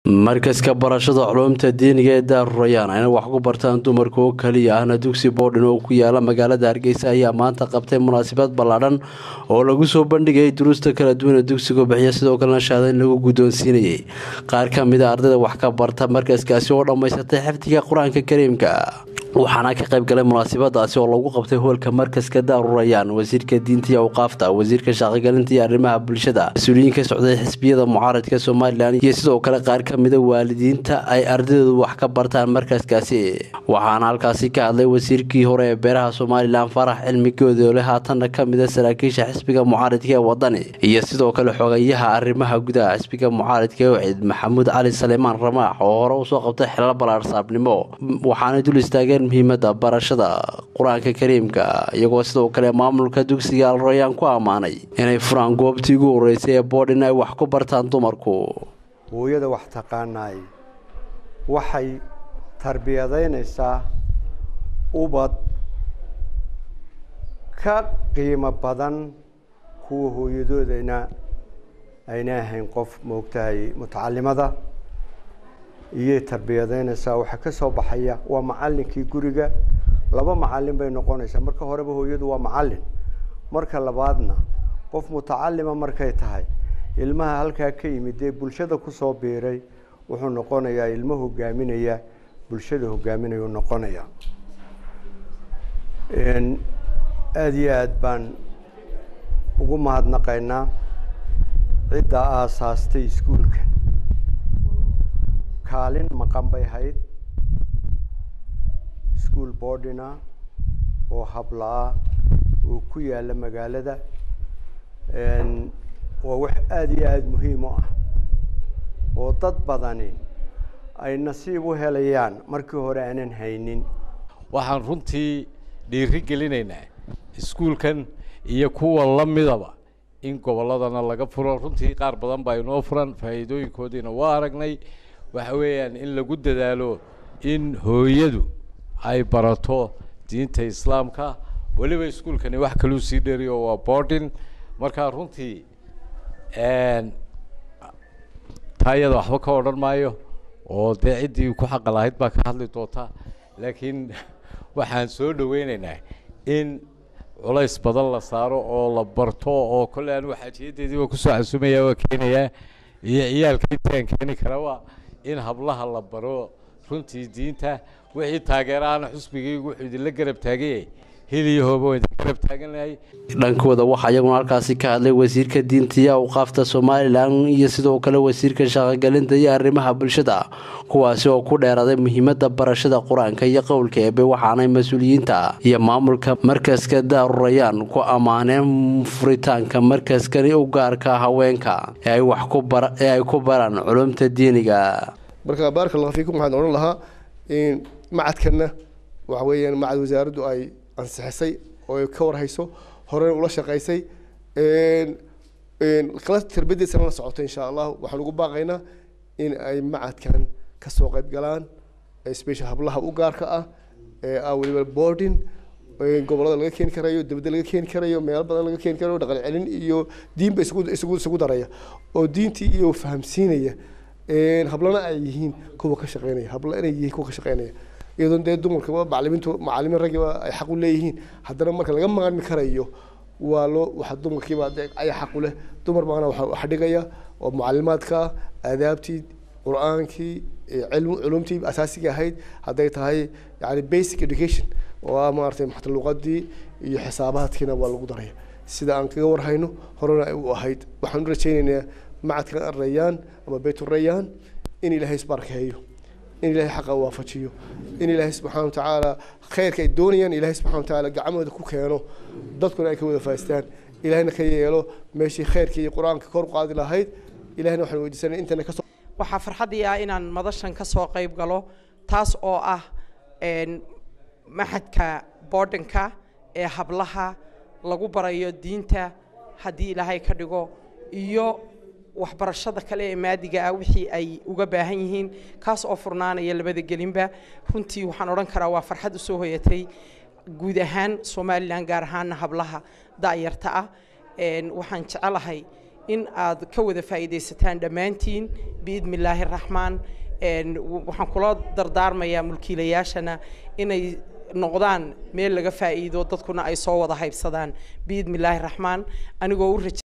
markaska barashada culumta diiniga ee daarurayaan ayna wax ku bartaan dumarka oo keliya ahna dugsi boodhin oo ku yaala magaalada hargeysa ayaa maanta qabtay munaasabad ballaadhan oo lagu soo bandhigayay duruusta kala duwan ee dugsigu bixiya sidoo kalena shaada in lagu guddoonsiinayay qaar ka mid a ardayda wax ka barta markaskaasi oo dhammaysatay xifdiga qur-aanka kariimka waxaana ka qayb galay munaasabadaasi oo lagu qabtay hoolka markaska daarurayaan wasiirka diinta iyo awqaafta wasiirka shaqogelinta iyo arrimaha bulshada mas-uuliyiin ka socday xisbiyada mucaaradka somalilan iyo sidoo kale qaar ka mida waalidiinta ay ardaydu wax ka bartaan markaskaasi waxaana halkaasi ka hadlay wasiirkii hore ee beeraha somalilan farax cilmi goodoole haatanna ka mida saraakiisha xisbiga mucaaradka ee wadani iyo sidoo kale xogayaha arrimaha gudaha xisbiga mucaaradka ee wacid maxamuud cali saleemaan ramaax oo hore usoo qabtay xilal balaarsaabnimo waxaanay dul istaageen muhiimada barashada qur-aanka kariimka iyagoo sidoo kale maamulka dugsiga alrayaan ku ammaanay inay furaan goobtii ugu horeysay ee boodhin ay wax ku bartaan dumarku hooyada wax taqaanaay waxay tarbiyadaynaysaa ubad ka qiimo badan kuwa hooyadoodana ayna ahayn qof moogtahay mutacalimada iyay tarbiyadaynaysaa waxaa ka soo baxaya waa macallinkii guriga laba macallin bay noqonaysaa marka horeba hooyadu waa macallin marka labaadna qof mutacalima markay tahay ilmaha halkaa ka yimid dee bulshada kusoo biiray wuxuu noqonayaa ilmo hogaaminaya bulshada hogaaminaya u noqonaya aada iyo aada baan ugu mahadnaqaynaa cidda aasaastay iskuulka kaalin maqan bay hayd ischool boardina oo habla-ah oo ku yaala magaalada waa wax aada iyo aada muhiim u ah oo dad badani ay nasiib u helayaan markii hore aanan haynin waxaan runtii dhiiri gelinaynaa iskuulkan iyo kuwa la midaba in gobolladana laga furo runtii qaar badan baa inoo furan faa'iidooyinkoodiina waa aragnay waxa weeyaan in lagu dadaalo in hooyadu ay barato diinta islaamka weliba iskuulkani wax kaluu sii dheriyo waa boarding markaa runtii taa iyada waxba ka odhan maayo oo dee ciddii ku xaqa lahayd baa ka hadli doonta laakiin waxaan soo dhaweynaynaa in culays badan la saaro oo la barto oo kolle anigu xaajiyadeedii waa kusoo casumaya waa keenayaa iyo ciyaalka intaan keeni karaba in hablaha la baro runtii diinta wixii taageeraana xusbigaygu wuxuu idinla garab taagayay heliyahoba waa idin garab taaganahay dhankooda waxaa iyaguna halkaasi ka hadlay wasiirka diinta iyo awqaafta somalilan iyo sidoo kale wasiirka shaqogelinta iyo arrimaha bulshada kuwaasi oo ku dheeraaday muhiimada barashada qur-aanka iyo qowlka eebe waxaanay mas-uuliyiinta iyo maamulka markaska daarurayaan ku ammaaneen furitaanka markaskani u gaarka haweenka ee ay wax ee ay ku baraan culumta diiniga marka baaraka allah fiikum waxaan odhan lahaa in macadkanna waxa weeyaan macad wasaaraddu ay ansixisay oo ay ka warhayso horena ula shaqaysay kala tarbiyadiisana la socoto insha allah waxaan ugu baaqaynaa in ay macadkan kasoo qayb galaan special hablaha u gaarka ah ee ah weliba boarding gobolada laga keeni karayo dibadda laga keeni karayo meelo badan laga keeni karayo dhaqan celin iyo diinba isugu isugu isugu daraya oo diintii iyo fahamsiinaya hablana ay yihiin kuwa ka shaqeynaya habla inay yihiin kuwa ka shaqeynaya iyadoon dee dumarkaba macalimiintu macalimiin raggiba ay xaq u leeyihiin haddana marka laga maarmi karayo waa loo waxa dumarkiiba ayaa xaq u leh dumar baana waxa wax dhigaya oo mucalimaadka aadaabtii qur-aankii cilm culumtii asaasiga ahayd hadday tahay yani basic education oo ah maaragtay maxta luqadii iyo xisaabaadkiina waa lagu daraya sida aan kaga warhayno horena ay u ahayd waxaan u rajaynaynaa macadkan arayaan ama bayturayaan in ilaahay isbarkeeyo in ilaahay xaqa waafajiyo in ilaahay subxaana watacaala khayrka ay doonayaan ilaahay subxana watacaala gacmooda ku keeno dadkuna ay ka wada faaistaan ilahayna ka yeelo meeshii khayrka iyo qur-aanka kor qaadi lahayd ilahayna waxaan weydiisanay intana kasoo waxaa farxaddii ah inaan madashan ka soo qayb galo taas oo ah maxadka boardinka ee hablaha lagu barayo diinta haddii ilaahay ka dhigo iyo waxbarashada kale ee maadiga ah wixii ay uga baahan yihiin kaas oo furnaanaya labada gelinba runtii waxaan odhan karaa waa farxad usoo hoyatay guud ahaan somalilan gaar ahaana hablaha da'yarta ah waxaan jecelahay in aad ka wada faa'iidaysataan dhammaantiin biidni illaahi raxmaan waxaan kula dardaarmayaa mulkiilayaashana inay noqdaan meel laga faa'iido dadkuna ay soo wada haybsadaan biidni illaahi raxmaan anigoo u raja